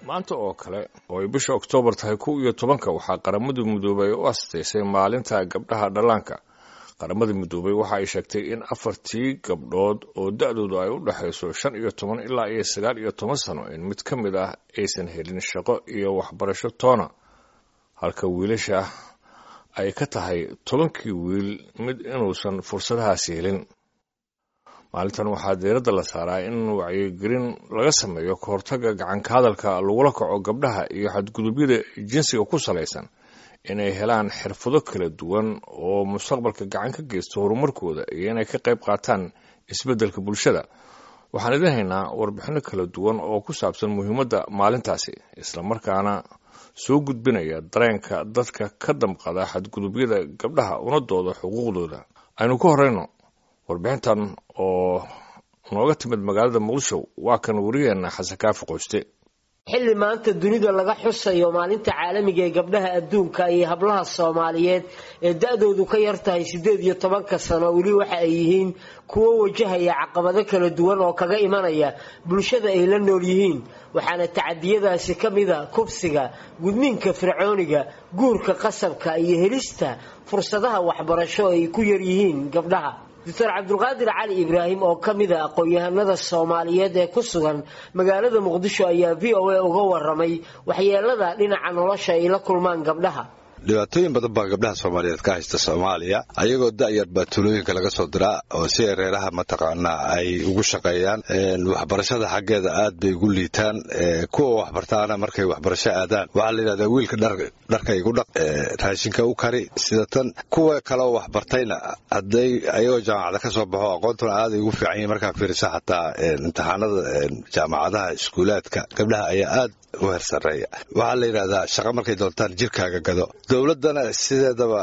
maanta oo kale oo ay bisha oktoobar tahay kow iyo tobanka waxaa qaramada midoobay u astaysay maalinta gabdhaha dhallaanka qaramada midoobay waxa ay sheegtay in afartii gabdhood oo da-doodu ay u dhexayso shan iyo toban ilaa iyo sagaal iyo toban sano in mid ka mid ah aysan helin shaqo iyo waxbarasho toona halka wiilasha ay ka tahay tobankii wiil mid inuusan fursadahaasi helin maalintan waxaa diiradda la saaraa in wacyigelin laga sameeyo ka hortagga gacanka hadalka lagula kaco gabdhaha iyo xadgudubyada jinsiga ku salaysan inay helaan xirfado kala duwan oo mustaqbalka gacan ka geysta horumarkooda iyo inay ka qayb qaataan isbeddelka bulshada waxaan idin haynaa warbixinno kala duwan oo ku saabsan muhiimadda maalintaasi islamarkaana soo gudbinaya dareenka dadka ka damqada xadgudubyada gabdhaha una dooda xuquuqdooda aynu ka horeyno warbixintan oo nooga timid magaalada muqdisho waa kan wariyeenna xasan kaafi qoyste xilli maanta dunida laga xusayo maalinta caalamiga ee gabdhaha adduunka iyo hablaha soomaaliyeed ee da-doodu ka yar tahay siddeed iyo tobanka sano weli waxa ay yihiin kuwo wajahaya caqabado kala duwan oo kaga imanaya bulshada ay la nool yihiin waxaana tacadiyadaasi ka mida kubsiga gudniinka fircooniga guurka qasabka iyo helista fursadaha waxbarasho ay ku yar yihiin gabdhaha doctor cabdulqaadir cali ibraahim oo ka mid a aqoon-yahanada soomaaliyeed ee ku sugan magaalada muqdisho ayaa v o a uga waramay waxyeelada dhinaca nolosha ay la kulmaan gabdhaha dhibaatooyin badan baa gabdhaha soomaaliyeed ka haysta soomaaliya ayagoo da-yar baa tuulooyinka laga soo diraa oo si ay reeraha mataqaanaa ay ugu shaqeeyaan waxbarashada xaggeeda aad bay ugu liitaan kuwa waxbartaana markay waxbarasho aadaan waxaa la yidhahdaa wiilka dharka igu dhaq raashinka u kari sida tan kuwa kaleoo waxbartayna hadday ayagoo jaamacada ka soo baxo aqoontuna aaday ugu fiican yihin markaa fiirisa xataa imtixaanada jaamacadaha iskuulaadka gabdhaha ayaa aad u hersareeya waxaa la yidhahdaa shaqo markay doontaan jirkaaga gado dowladdana sideedaba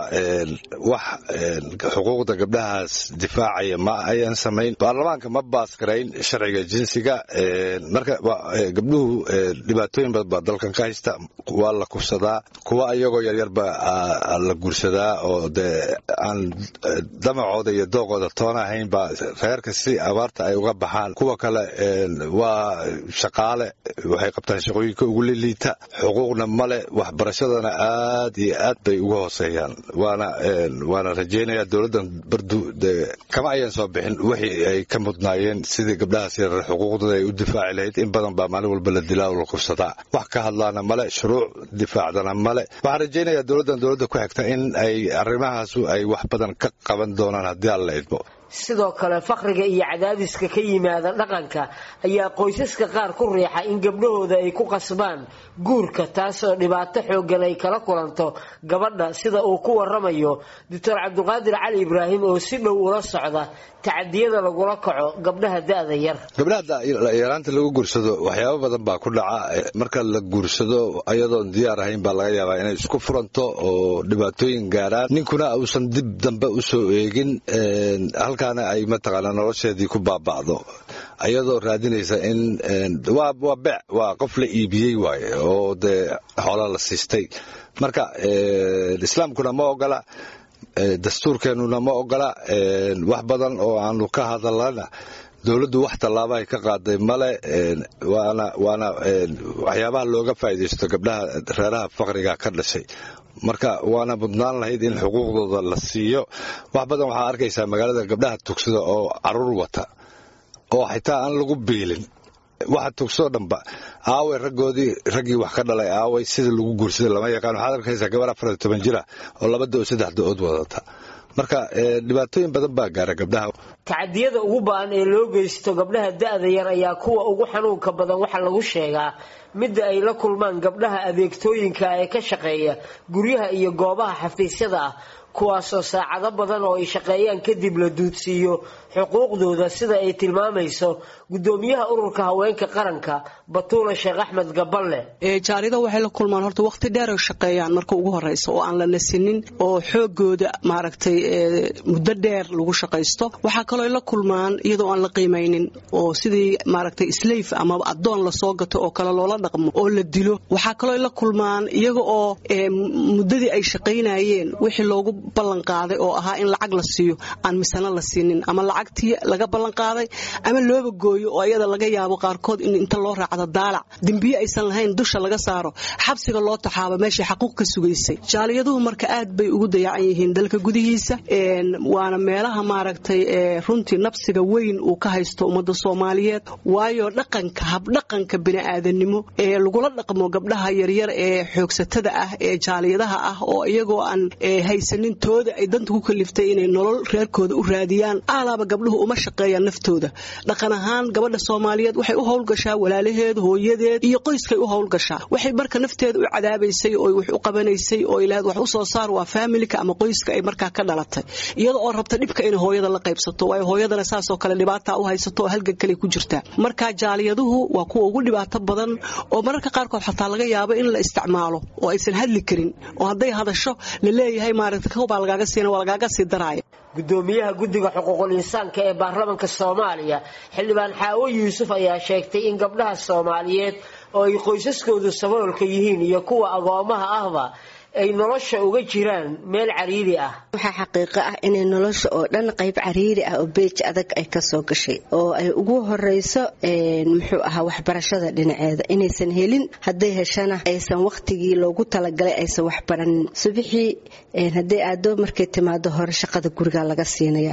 wax xuquuqda gabdhahaas difaacaya ma ayan samayn baarlamaanka ma baas garayn sharciga jinsiga marka gabdhuhu dhibaatooyin badan baa dalkan ka haysta waa la kufsadaa kuwa iyagoo yaryarba la guursadaa oo dee aan damacooda iyo dooqooda toona ahayn baa reerka si abaarta ay uga baxaan kuwa kale waa shaqaale waxay qabtaan shaqooyinka ugu liliita xuquuqna male waxbarashadana aad iyo aad bay uga hooseeyaan waana waana rajeynaya dowladdan bardu kama ayan soo bixin wixii ay ka mudnaayeen sidii gabdhahaas yarar xuquuqdooda ay u difaaci lahayd in badan baa maalin walba la dilaa oo la kufsadaa wax ka hadlaana male shuruuc difaacdana male waxaan rajeynayaa dowladdan dowladda ku xigta in ay arrimahaasu ay wax badan ka qaban doonaan haddii aan la idmo sidoo kale faqriga iyo cadaadiska ka yimaada dhaqanka ayaa qoysaska qaar ku riixa in gabdhahooda ay ku qasbaan guurka taasoo dhibaato xooggan ay kala kulanto gabadha sida uu ku waramayo doctor cabdulqaadir cali ibraahim oo si dhow ula socda tacadiyada lagula kaco gabdhaha da-da yar gabdhaha yaraanta lagu guursado waxyaabo badan baa ku dhaca marka la guursado ayadoon diyaar ahayn baa laga yaabaa inay isku furanto oo dhibaatooyin gaaraan ninkuna uusan dib dambe usoo eegin halkaana ay mataqaanaa nolosheedii ku baaba'do ayadoo raadinaysa in waa bec waa qof la iibiyey waaye oo dee xoola la siistay marka islaamkuna ma ogola dastuurkeennuna ma ogola wax badan oo aanu ka hadalana dowladdu wax tallaabahay ka qaaday male waana waana waxyaabaha looga faa'iidaysto gabdhaha reeraha faqriga ka dhashay marka waana mudnaan lahayd in xuquuqdooda la siiyo wax badan waxaa arkaysaa magaalada gabdhaha tugsada oo caruur wata oo xitaa aan lagu biilin waxa tugsoo dhanba aaway raggoodii raggii wax ka dhalay aaway sida lagu guursaday lama yaqaan waxaad arkaysaa gabar afar iyo toban jira oo laba do saddex do-ood wadata marka dhibaatooyin badan baa gaara gabdhaha tacadiyada ugu ba-an ee loo geysto gabdhaha da-da yar ayaa kuwa ugu xanuunka badan waxaa lagu sheegaa midda ay la kulmaan gabdhaha adeegtooyinka ee ka shaqeeya guryaha iyo goobaha xafiisyada ah kuwaasoo saacado badan oo ay shaqeeyaan kadib la duudsiiyo xuquuqdooda sida ay tilmaamayso gudoomiyaha ururka haweenka qaranka batuula sheekh axmed gaballe jaarida waxay la kulmaan horta waqti dheer ay shaqeeyaan marka ugu horeysa oo aan la nasinin oo xoogooda maaragtay muddo dheer lagu shaqaysto waxaa kaloo ay la kulmaan iyadoo aan la qiimaynin oo sidii maaragtay slave ama addoon lasoo gato oo kale loola dhaqmo oo la dilo waxaa kaloo ay la kulmaan iyaga oo muddadii ay shaqaynayeen wixii loogu ballan qaaday oo ahaa in lacag la siiyo aan misano la siinin ama lacag lacagtii laga ballan qaaday ama looba gooyo oo iyada laga yaabo qaarkood in inta loo raacdo daalac dembiye aysan lahayn dusha laga saaro xabsiga loo taxaabo meeshay xaquuq ka sugaysay jaaliyaduhu marka aad bay ugu dayacan yihiin dalka gudihiisa waana meelaha maaragtay runtii nabsiga weyn uu ka haysto ummadda soomaaliyeed waayo dhaqanka habdhaqanka bini'aadanimo ee lagula dhaqmo gabdhaha yaryar ee xoogsatada ah ee jaaliyadaha ah oo iyagoo aan haysanin tooda ay danta ku kaliftay inay nolol reerkooda u raadiyaan aalaaba gabdhuhu uma shaqeeyaan naftooda dhaqan ahaan gabadha soomaaliyeed waxay u howlgashaa walaalaheed hooyadeed iyo qoyskay u howlgashaa waxay marka nafteeda u cadaabaysay oo wax u qabanaysay oo ilaahad wax u soo saar waa faamilika ama qoyska ay markaa ka dhalatay iyada oo rabta dhibka inay hooyada la qaybsato waayo hooyadana saasoo kale dhibaata u haysato oo halgan kale ku jirtaa marka jaaliyaduhu waa kuwa ugu dhibaato badan oo mararka qaarkood xataa laga yaabo in la isticmaalo oo aysan hadli karin oo hadday hadasho la leeyahay maaragta kawbaa lagaaga siina waa lagaaga sii daraaya gudoomiyaha guddiga xuquuqul insaanka ee baarlamaanka soomaaliya xildhibaan xaawo yuusuf ayaa sheegtay in gabdhaha soomaaliyeed oo ay qoysaskoodu saboolka yihiin iyo kuwa agoomaha ahba ay nolosha uga jiraan meel cariiri ah waxaa xaqiiqo ah inay nolosha oo dhan qayb cariiri ah oo beej adag ay kasoo gashay oo ay ugu horeyso muxuu ahaa waxbarashada dhinaceeda inaysan helin hadday heshana aysan waqtigii loogu talagalay aysan waxbaranin subixii hadday aado markay timaado hore shaqada guriga laga siinaya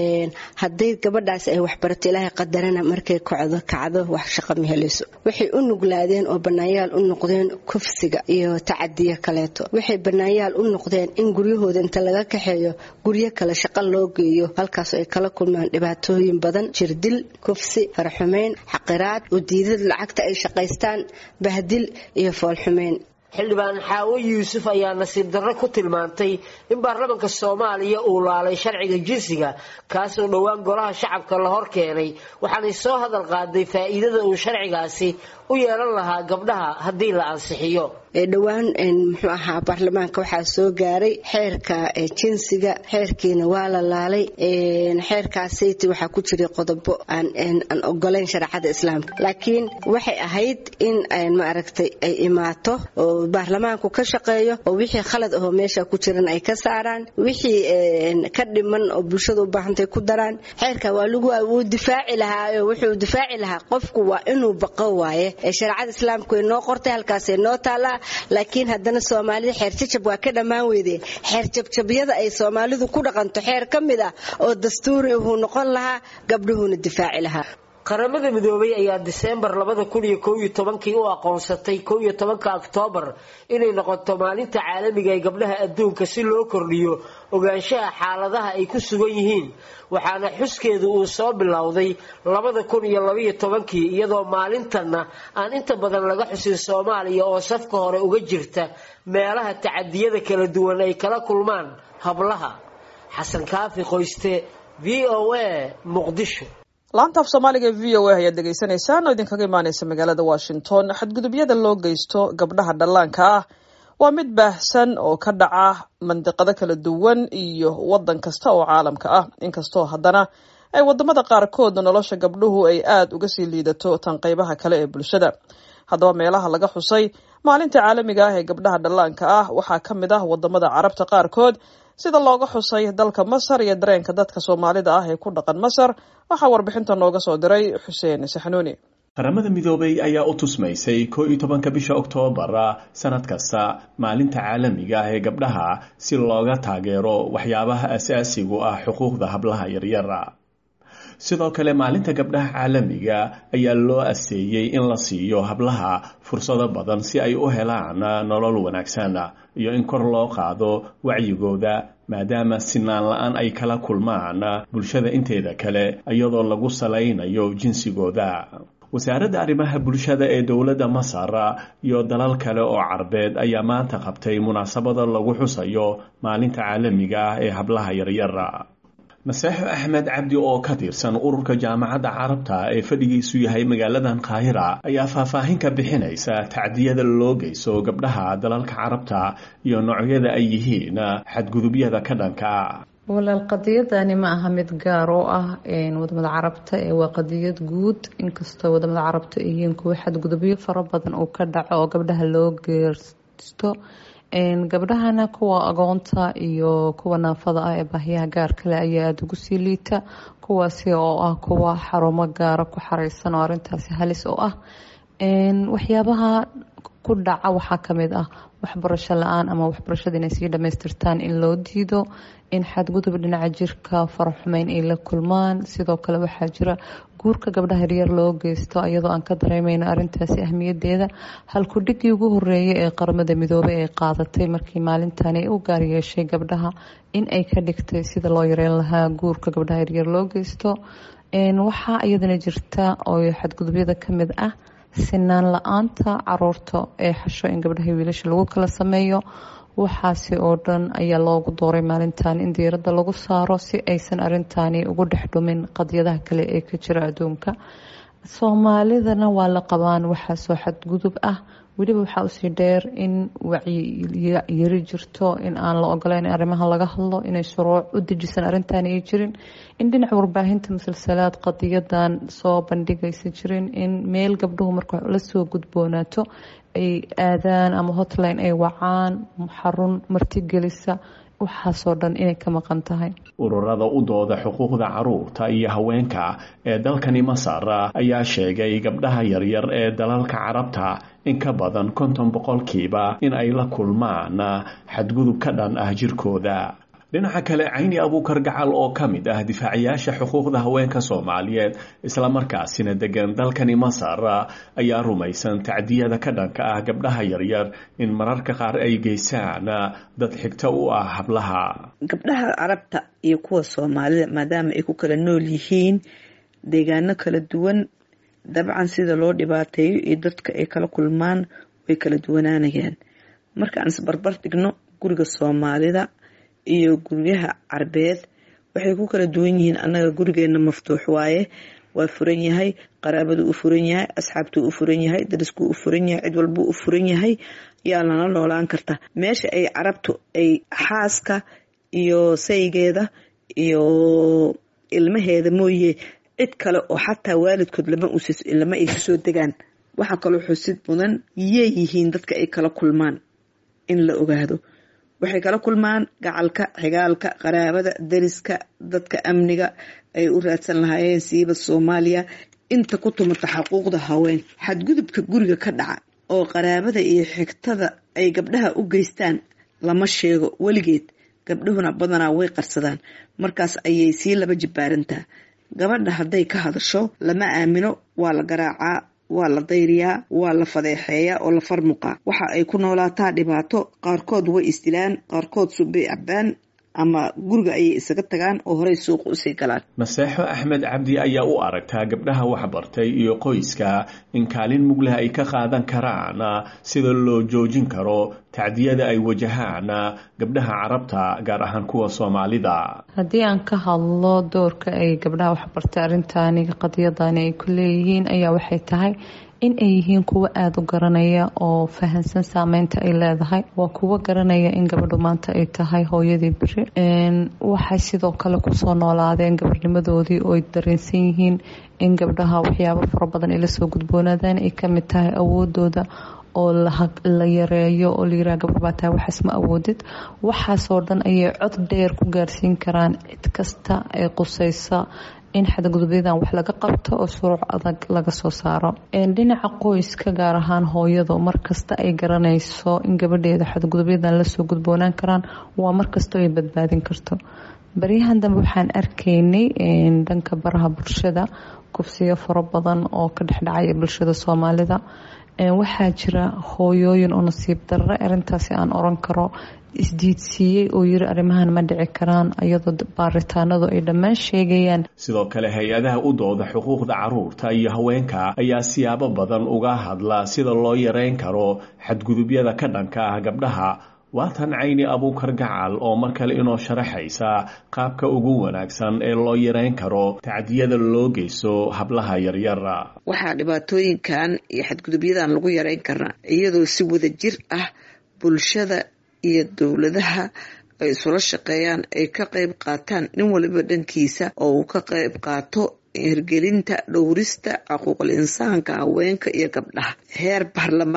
hadday gabadhaas ay waxbarato ilaahay qadarana markay kocdo kacdo wax shaqa ma helayso waxay u nuglaadeen oo banaanyaal u noqdeen kufsiga iyo tacadiya kaleeto waxay banaanyaal u noqdeen in guryahooda inta laga kaxeeyo guryo kale shaqo loo geeyo halkaas ay kala kulmaan dhibaatooyin badan jirdil kufsi faraxumeyn xaqiraad u diidad lacagta ay shaqaystaan bahdil iyo foolxumeyn xildhibaan xaawo yuusuf ayaa nasiib darro ku tilmaantay in baarlamaanka soomaaliya uu laalay sharciga jinsiga kaasoo dhowaan golaha shacabka la hor keenay waxaanay soo hadal qaaday faa'iidada uu sharcigaasi u yeelan lahaa gabdhaha haddii la ansixiyo dhowaan muxuu ahaa baarlamaanka waxaa soo gaaray xeerka jinsiga xeerkiina waa la laalay xeerkaasayt waxaa ku jiray qodobo aan ogolayn shareecada islaamka laakiin waxay ahayd in maaragtay ay imaato oo baarlamaanku ka shaqeeyo oo wixii khalad ahoo meesha ku jiran ay ka saaraan wixii ka dhiman oo bulshada u baahantay ku daraan xeerka waa lagu wuu difaaci lahaa wuxuu difaaci lahaa qofku waa inuu baqo waaye shareecada islaamku way noo qortay halkaasay noo taallaa laakiin haddana soomaalida xeer jajab waa ka dhammaan weydee xeer jabjabyada ay soomaalidu ku dhaqanto xeer ka mid ah oo dastuuri uhuu noqon lahaa gabdhuhuuna difaaci lahaa qaramada midoobay ayaa diseembar labada kun iyo kow iyo tobankii u aqoonsatay kow iyo tobanka oktoobar inay noqoto maalinta caalamiga ee gabdhaha adduunka si loo kordhiyo ogaanshaha xaaladaha ay ku sugan yihiin waxaana xuskeedu uu soo bilowday labada kun iyo labaiyo tobankii iyadoo maalintanna aan inta badan laga xusin soomaaliya oo safka hore uga jirta meelaha tacadiyada kala duwan ay kala kulmaan hablaha xasan kaafi qoyste v o a muqdisho laanta af soomaaliga e v o a ayaad dhegaysanaysaan oo idinkaga imaaneysa magaalada washington xadgudubyada loo geysto gabdhaha dhallaanka ah waa mid baahsan oo ka dhaca mandiqado kala duwan iyo waddan kasta oo caalamka ah inkastoo haddana ay wadamada qaarkood nolosha gabdhuhu ay aada uga sii liidato tan qeybaha kale ee bulshada haddaba meelaha laga xusay maalinta caalamiga ah ee gabdhaha dhallaanka ah waxaa ka mid ah wadamada carabta qaarkood sida looga xusay dalka masar iyo dareenka dadka soomaalida ah ee ku dhaqan masar waxaa warbixinta nooga soo diray xuseen saxnuuni qaramada midoobay ayaa u tusmaysay koo iyo tobanka bisha oktoobar sanad kasta maalinta caalamiga ah ee gabdhaha si looga taageero waxyaabaha asaasigu ah xuquuqda hablaha yaryar sidoo kale maalinta gabdhaha caalamiga ayaa loo aseeyey in la siiyo hablaha fursado badan si ay u helaan nolol wanaagsan iyo in kor loo qaado wacyigooda maadaama sinaan la-aan ay kala kulmaan bulshada inteeda kale iyadoo lagu salaynayo jinsigooda wasaaradda arrimaha bulshada ee dowladda masar iyo dalal kale oo carbeed ayaa maanta qabtay munaasabada lagu xusayo maalinta caalamiga ah ee hablaha yaryar naseexo axmed cabdi oo ka tirsan ururka jaamacadda carabta ee fadhigiisu yahay magaaladan qaahira ayaa faahfaahin ka bixinaysa tacdiyada loo geyso gabdhaha dalalka carabta iyo noocyada ay yihiin xadgudubyada ka dhanka walaal qadiyadani ma aha mid gaar oo ah wadamada carabta ee waa qadiyad guud inkastoo wadamada carabta yihiin kuwo xadgudubyo fara badan uu ka dhaco oo gabdhaha loo geersto gabdhahana kuwa agoonta iyo kuwa naafada ah ee baahiyaha gaar kale ayaa aada ugu sii liita kuwaasi oo ah kuwa xarumo gaara ku xareysan oo arintaasi halis u ah waxyaabaha ku dhaca waxaa kamid ah waxbarasho la-aan ama waxbarashada inay sii dhamaystirtaan in loo diido in xadgudub dhinaca jirka faraxumeyn ay la kulmaan sidoo kale waxaa jira guurka gabdhaha yaryar loo geysto iyadoo aan ka dareemeyno arintaasi ahmiyadeeda halkudhigii ugu horeeyay ee qaramada midoobay ay qaadatay markii maalintani u gaar yeeshay gabdhaha in ay ka dhigtay sida loo yareyn lahaa guurka gabdhaha yaryar loo geysto waxaa iyadana jirta oo xadgudubyada kamid ah sinaan la-aanta caruurta ee xasho in gabdhaha wiilasha lagu kala sameeyo waxaasi oo dhan ayaa loogu dooray maalintan in diiradda lagu saaro si aysan arintani ugu dhex dhumin qadyadaha kale ee ka jira adduunka soomaalidana waa la qabaan waxaasoo xadgudub ah weliba waxaa usii dheer in wacyiyari jirto in aan la ogoleyn in arrimaha laga hadlo inay shuruuc u dejisan arrintan ay jirin in dhinaca warbaahinta musalsalaad qadiyadan soo bandhigaysa jirin in meel gabdhuhu marka lasoo gudboonaato ay aadaan ama hotline ay wacaan xarun martigelisa waxaasoo dhan inay ka maqan tahay ururada u dooda xuquuqda caruurta iyo haweenka ee dalkani masar ayaa sheegay gabdhaha yaryar ee dalalka carabta in ka badan konton boqolkiiba in ay la kulmaan xadgudub ka dhan ah jirkooda dhinaca kale cayni abuukar gacal oo ka mid ah difaacayaasha xuquuqda haweenka soomaaliyeed islamarkaasina degan dalkani masar ayaa rumaysan tacdiyada ka dhanka ah gabdhaha yaryar in mararka qaar ay geysaan dad xigto u ah hablaha gabdhaha carabta iyo kuwa soomaalida maadaama ay ku kala nool yihiin deegaano kala duwan dabcan sida loo dhibaateeyo iyo dadka ay kala kulmaan way kala duwanaanayaan markaan isbarbar dhigno guriga soomaalida iyo guryaha carbeed waxay ku kala duwan yihiin annaga gurigeena maftuux waaye waa furan yahay qaraabadu u furan yahay asxaabtuu u furan yahay dariskuu u furan yahay cid walbuu u furan yahay yaa lala noolaan karta meesha ay carabtu ay xaaska iyo saygeeda iyo ilmaheeda mooye cid kale oo xataa waalidkood lama ay kasoo degaan waxaa kaloo xusid mudan yey yihiin dadka ay kala kulmaan in la ogaado waxay kala kulmaan gacalka xigaalka qaraabada dariska dadka amniga ay u raadsan lahaayeen siiba soomaaliya inta ku tumata xuquuqda haween xadgudubka guriga ka dhaca oo qaraabada iyo xigtada ay gabdhaha u geystaan lama sheego weligeed gabdhuhuna badanaa way qarsadaan markaas ayay sii laba jibbaarantaa gabadha hadday ka hadasho lama aamino waa la garaacaa waa la dayriyaa waa la fadeexeeyaa oo la farmuqaa waxa ay ku noolaataa dhibaato qaarkood way isdilaan qaarkood subbay cabbaan ama guriga ayay isaga tagaan oo horey suuqa usii galaan naseexo axmed cabdi ayaa u aragtaa gabdhaha waxbartay iyo qoyska in kaalin mugleh ay ka qaadan karaan sida loo joojin karo tacdiyada ay wajahaan gabdhaha carabta gaar ahaan kuwa soomaalida haddii aan ka hadlo doorka ay gabdhaha waxbartay arrintaani qadiyadani ay ku leeyihiin ayaa waxay tahay in ay yihiin kuwo aada u garanaya oo fahansan saameynta ay leedahay waa kuwo garanaya in gabadhu maanta ay tahay hooyadii beri waxay sidoo kale kusoo noolaadeen gabarnimadoodii oo ay dareensan yihiin in gabdhaha waxyaabo fara badan ay lasoo gudboonaadaan ay kamid tahay awoodooda oo la yareeyo oo layiraha gabar baa tahay waxaas ma awoodid waxaasoo dhan ayay cod dheer ku gaarsiin karaan cid kasta ee quseysa in xadgudubyadan wax laga qabto oo shuruuc adag laga soo saaro dhinaca qoyska gaar ahaan hooyadu markasta ay garanayso in gabadheeda xadgudubyadan lasoo gudboonaan karaan waa markastoo ay badbaadin karto baryahan dambe waxaan arkaynay dhanka baraha bulshada kufsiyo fara badan oo ka dhexdhacaya bulshada soomaalida waxaa jira hooyooyin oo nasiib darre arintaasi aan oran karo isdiidsiiyey oo yiri arrimahan ma dhici karaan iyadoo baaritaanadu ay dhammaan sheegayaan sidoo kale hay-adaha u dooda xuquuqda caruurta iyo haweenka ayaa siyaabo badan uga hadla sida loo yareyn karo xadgudubyada ka dhanka ah gabdhaha waatan cayni abuukar gacal oo mar kale inoo sharaxaysa qaabka ugu wanaagsan ee loo yareyn karo tacdiyada loo geysto hablaha yaryara waxaa dhibaatooyinkan iyo xadgudubyadan lagu yareyn karaa iyadoo si wada jir ah bulshada iyo dowladaha ay isula shaqeeyaan ay ka qayb qaataan nin waliba dhankiisa oo uu ka qayb qaato hirgelinta dhowrista xuquuqul insaanka haweenka iyo gabdhaha heer baarlamaan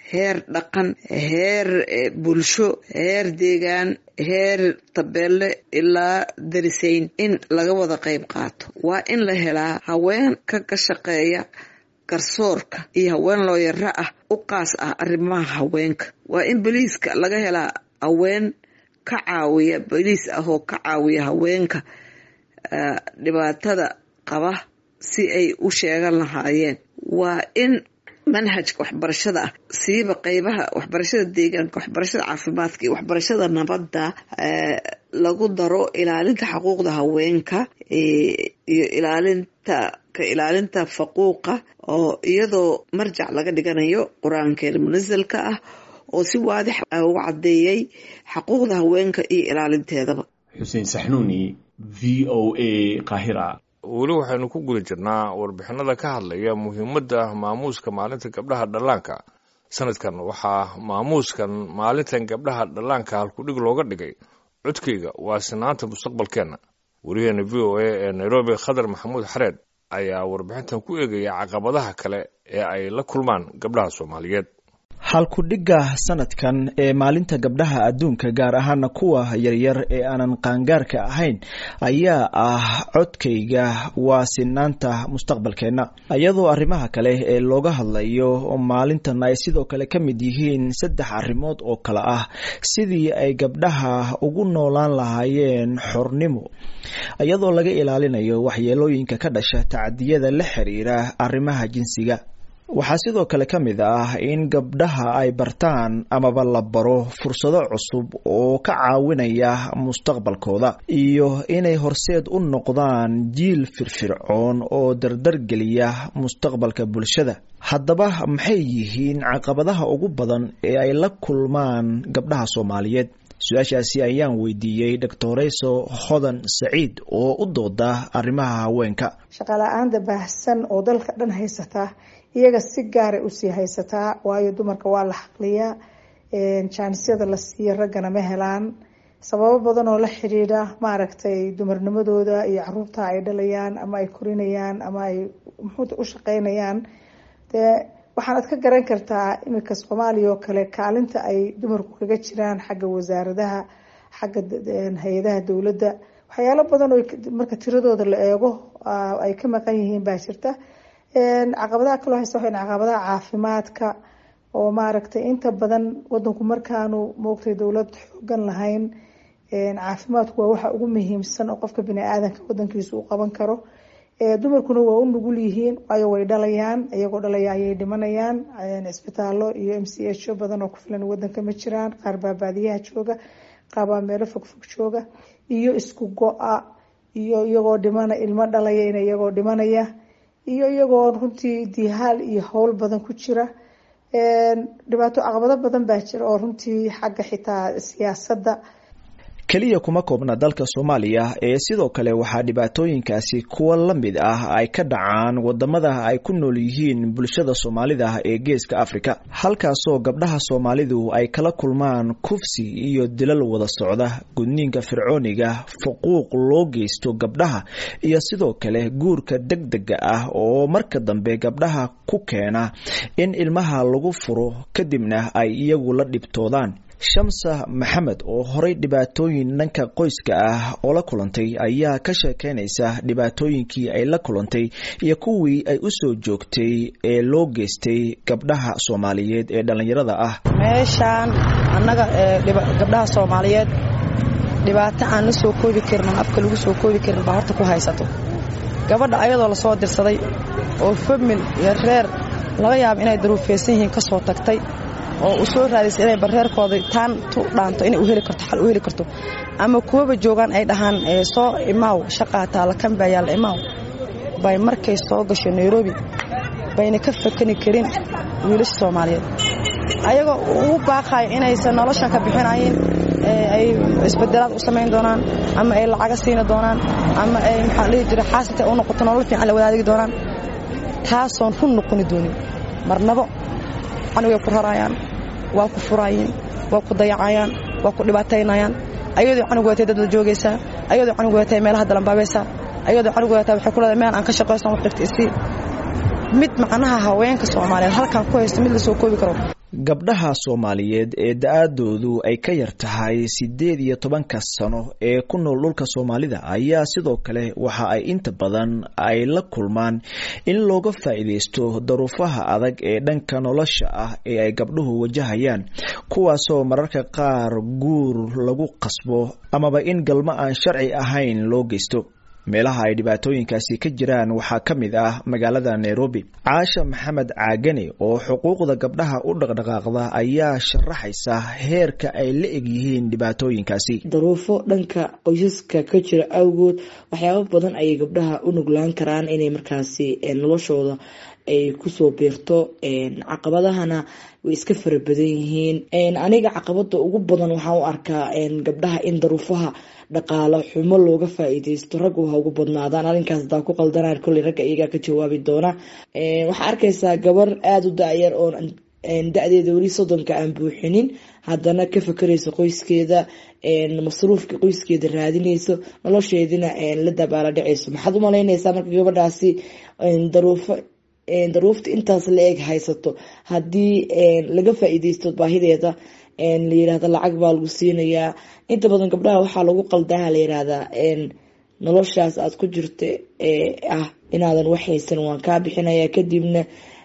heer dhaqan heer bulsho heer deegaan heer tabeelle ilaa darisayn in laga wada qayb qaato waa in la helaa haween ka ka shaqeeya garsoorka iyo haween looyaro ah u qaas ah arrimaha haweenka waa in boliiska laga helaa haween ka caawiya boliis ah oo ka caawiya haweenka dhibaatada qaba si ay u sheegan lahaayeen waa in manhajka waxbarashada ah siiba qeybaha waxbarashada deegaanka waxbarashada caafimaadka iyo waxbarashada nabadda lagu daro ilaalinta xuquuqda haweenka iyo ilaalinta ka ilaalinta faquuqa oo iyadoo marjac laga dhiganayo qur-aankeena munasalka ah oo si waadix u caddeeyey xuquuqda haweenka iyo ilaalinteedaba xuseen saxnuuni v o a qahira weli waxaynu ku guda jirnaa warbixinada ka hadlaya muhiimadda maamuuska maalinta gabdhaha dhallaanka sanadkan waxaa maamuuskan maalintan gabdhaha dhallaanka halkudhig looga dhigay codkayga waa sinaanta mustaqbalkeenna wariyaheena v o a ee nairobi khadar maxamuud xareed ayaa warbixintan ku eegaya caqabadaha kale ee ay la kulmaan gabdhaha soomaaliyeed halkudhigga sanadkan ee maalinta gabdhaha adduunka gaar ahaana kuwa yaryar ee aanan qaangaarka ahayn ayaa ah codkayga waa sinaanta mustaqbalkeenna iyadoo arrimaha kale ee looga hadlayo maalintan ay sidoo kale ka mid yihiin saddex arrimood oo kale ah sidii ay gabdhaha ugu noolaan lahaayeen xornimo iyadoo laga ilaalinayo waxyeelooyinka ka dhasha tacadiyada la xiriira arrimaha jinsiga waxaa sidoo kale ka mid ah in gabdhaha ay bartaan amaba la baro fursado cusub oo ka caawinaya mustaqbalkooda iyo inay horseed u noqdaan jiil firfircoon oo dardargeliya mustaqbalka bulshada haddaba maxay yihiin caqabadaha ugu badan ee ay la kulmaan gabdhaha soomaaliyeed su-aashaasi ayaan weydiiyey doctoreyso hodan saciid oo u dooda arrimaha haweenka shaqala-aanta baahsan oo dalka dhan haysata iyaga si gaaray usii haysataa waayo dumarka waa la xaqliyaa jaanisyada la siiya raggana ma helaan sababo badan oo la xidhiidha maaragtay dumarnimadooda iyo caruurta ay dhalayaan ama ay korinayaan ama ay muxuuta u shaqeynayaan dee waxaanad ka garan kartaa iminka soomaaliya oo kale kaalinta ay dumarku kaga jiraan xagga wasaaradaha xagga hay-adaha dowladda waxyaalo badan oo marka tiradooda la eego ay ka maqan yihiin baa jirta caqabadaha kaloo haysta waxay caqabadaha caafimaadka oo maaragtay inta badan wadanku markaanu moogtay dowlad xoogan lahayn caafimaadku waa waxa ugu muhiimsan oo qofka bini-aadanka wadankiisa uu qaban karo dumarkuna waa u nugul yihiin waayo way dhalayaan iyagoo dhalaya ayay dhimanayaan cisbitaalo iyo m c h o badan oo ku filan wadanka ma jiraan qaar baa baadiyaha jooga qaar baa meelo fogfog jooga iyo isku go-a iyo iyagoo dhimana ilmo dhalaya in iyagoo dhimanaya iyo iyagoo runtii dihaal iyo howl badan ku jira dhibaato caqabado badan baa jira oo runtii xagga xitaa siyaasadda keliya kuma koobna dalka soomaaliya ee sidoo kale waxaa dhibaatooyinkaasi kuwa la mid ah ay ka dhacaan wadamada ay ku nool yihiin bulshada soomaalida ee geeska afrika halkaasoo gabdhaha soomaalidu ay kala kulmaan kufsi iyo dilal wada socda gudniinka fircooniga fuquuq loo geysto gabdhaha iyo sidoo kale guurka degdega ah oo marka dambe gabdhaha ku keena in ilmaha lagu furo kadibna ay iyagu la dhibtoodaan shamsa maxamed oo horay dhibaatooyin dhanka qoyska ah oo la kulantay ayaa ka sheekeynaysa dhibaatooyinkii ay la kulantay iyo kuwii ay u soo joogtay ee loo geystay gabdhaha soomaaliyeed ee dhallinyarada ah meeshaan annaga gabdhaha soomaaliyeed dhibaato aan la soo koobi karin aan afka lagu soo koobi karin baa horta ku haysato gabadha ayadoo lasoo dirsaday oo famil iyo reer laga yaabo inay daruufeysan yihiin ka soo tagtay oo u soo raadaysa inay bareerkooda taan tu dhaanto inay u heli karto xal u heli karto ama kuwaba joogaan ay dhahaan soo imaaw shaqaa taala kan baa yaalla imaaw bay markay soo gasho nairobi bayna ka fakani karin wiilasha soomaaliyeed ayagoo ugu baaqayo inaysan noloshan ka bixinayin ay isbedelaad u samayn doonaan ama ay lacaga siini doonaan ama ay maxaa dhihi jira xaasita u noqoto nolol fiican la wadaadigi doonaan taasoon run noqoni doonin marnabo canugay ku rarayaan waa ku furaayeen waa ku dayacayaan waa ku dhibaataynayaan ayadoo canug watay dad la joogaysaa ayadoo canug watay meelaha dalanbaabaysaa ayadoo canug watay waxay ku leedahay meel aan ka shaqaysan wax dhigta isii mid macnaha haweenka soomaaliyeed halkan ku haysta mid la soo koobi karo gabdhaha soomaaliyeed ee da-aadoodu ay ka yar tahay siddeed iyo tobanka sano ee ku nool dhulka soomaalida ayaa sidoo kale waxa ay inta badan ay la kulmaan in looga faa-iideysto daruufaha adag ee dhanka nolosha ah ee ay gabdhuhu wajahayaan kuwaasoo mararka qaar guur lagu qasbo amaba in galmo aan sharci ahayn loo geysto meelaha ay dhibaatooyinkaasi ka jiraan waxaa ka mid ah magaalada nairobi caasha maxamed caagane oo xuquuqda gabdhaha u dhaqdhaqaaqda ayaa sharaxaysa heerka ay la eg yihiin dhibaatooyinkaasi daruufo dhanka qoysaska ka jira awgood waxyaabo badan ayay gabdhaha u nuglaan karaan inay markaasi noloshooda ay kusoo biirto caqabadahana way iska fara badan yihiin aniga caqabada ugu badan waxaan u arkaa gabdhaha in daruufaha dhaqaalo xumo looga faa-iideysto raggu ha ugu badnaadaan arrinkaas hadaa ku qaldanaan kolley ragga iyagaa ka jawaabi doona waxaa arkaysaa gabar aada u da-yar oo da-deeda weli soddonka aan buuxinin haddana ka fakeraysa qoyskeeda masruufka qoyskeeda raadinayso nolosheedina la dabaala dhacayso maxaad umalaynaysaa marka gabadhaasi daruufo daruufta intaas la eg haysato haddii laga faa-iideysto baahideeda la yirahda lacag baa lagu siinayaa inta badan gabdhaha waxaa lagu qaldaha la yirahdaa noloshaas aada ku jirta ah inaadan waxhaysan waan kaa bixinaya kadibna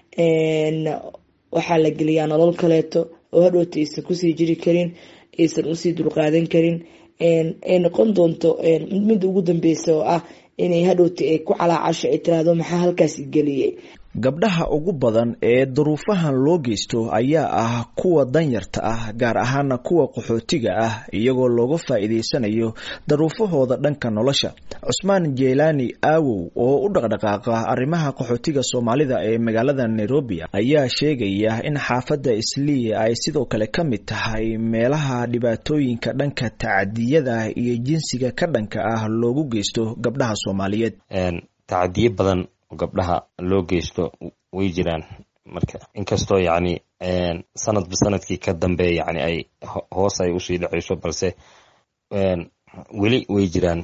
waxaa la geliyaa nolol kaleeto oo hadhoota aysan kusii jiri karin aysan usii dulqaadan karin ay noqon doonto midda ugu dambeysa oo ah inay hadhowta ay ku calaacasho ay tiraahdo maxaa halkaas geliyay gabdhaha ugu badan ee duruufahan loo geysto ayaa ah kuwa danyarta ah gaar ahaana kuwa qaxootiga ah iyagoo looga faa-iideysanayo daruufahooda dhanka nolosha cusmaan jeelaani aawow oo u dhaqdhaqaaqa arrimaha qaxootiga soomaalida ee magaalada nairobi ayaa sheegaya in xaafadda islii ay sidoo kale ka mid tahay meelaha dhibaatooyinka dhanka tacadiyada iyo jinsiga ka dhanka ah loogu geysto gabdhaha soomaaliyeed tacadiyo badan gabdhaha loo geysto way jiraan marka inkastoo yacni sanadba sanadkii ka dambe yani ay hoos ay usii dhaceyso balse weli way jiraan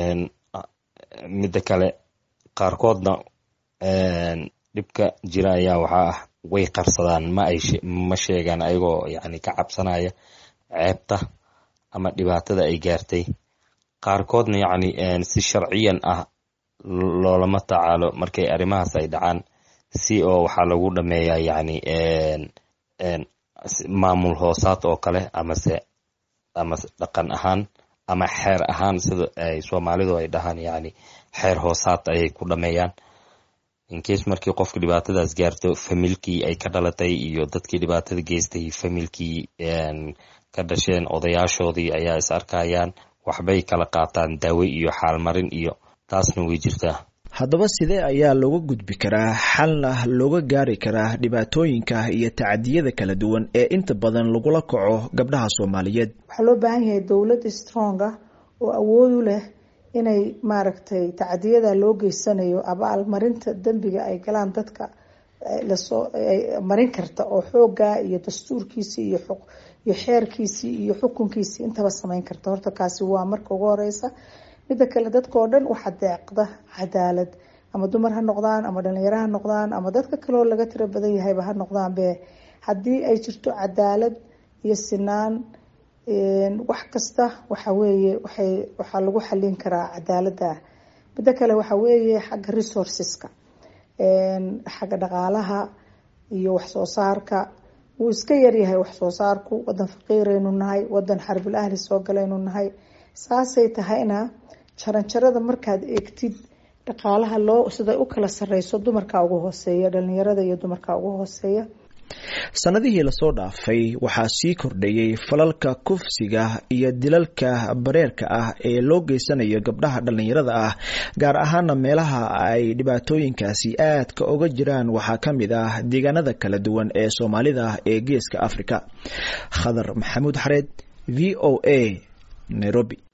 midda kale qaarkoodna dhibka jira ayaa waxaa ah way qarsadaan ma ay ma sheegaan ayagoo yani ka cabsanaya ceebta ama dhibaatada ay gaartay qaarkoodna yacni si sharciyan ah loolama tacaalo markay arrimahaas ay dhacaan si oo waxaa lagu dhameeyaa yacni maamul hoosaad oo kale amase ama dhaqan ahaan ama xeer ahaan sida ay soomaalidu ay dhahaan yacni xeer hoosaad ayay ku dhameeyaan incase markii qofka dhibaatadaas gaarto familkii ay ka dhalatay iyo dadkii dhibaatada geystay familkii ka dhasheen odayaashoodii ayaa is arkayaan waxbay kala qaataan daawe iyo xaalmarin iyo taasna way jirtaa haddaba sidee ayaa looga gudbi karaa xalna looga gaari karaa dhibaatooyinka iyo tacadiyada kala duwan ee inta badan lagula kaco gabdhaha soomaaliyeed waxaa loo baahan yahay dowlad stronga oo awood u leh inay maaragtay tacadiyada loo geysanayo abaalmarinta dembiga ay galaan dadka lasoo marin karta oo xooga iyo dastuurkiisii iyo iyo xeerkiisii iyo xukunkiisii intaba sameyn karta horta kaasi waa marka ugu horeysa midda kale dadka oo dhan waxaa deeqda cadaalad ama dumar ha noqdaan ama dhalinyaro ha noqdaan ama dadka kaleoo laga tiro badan yahayba ha noqdaan be haddii ay jirto cadaalad iyo sinaan wax kasta waxa weeye waxay waxaa lagu xalin karaa cadaalada midda kale waxa weeye xagga resourceska xagga dhaqaalaha iyo waxsoo saarka wuu iska yaryahay waxsoo saarku wadan faqiiraynu nahay wadan xarbul ahli soo galaynu nahay saasay tahayna jaranjarada markaad eegtid dhaqaalaha loo siday u kala sareyso dumarka ugu hooseeya dhalinyarada iyo dumarka ugu hooseeya sanadihii lasoo dhaafay waxaa sii kordhayey falalka kufsiga iyo dilalka bareerka ah ee loo geysanayo gabdhaha dhallinyarada ah gaar ahaana meelaha ay dhibaatooyinkaasi aadka oga jiraan waxaa ka mid ah deegaanada kala duwan ee soomaalida ee geeska afrika khadar maxamuud xareed v o a nairobi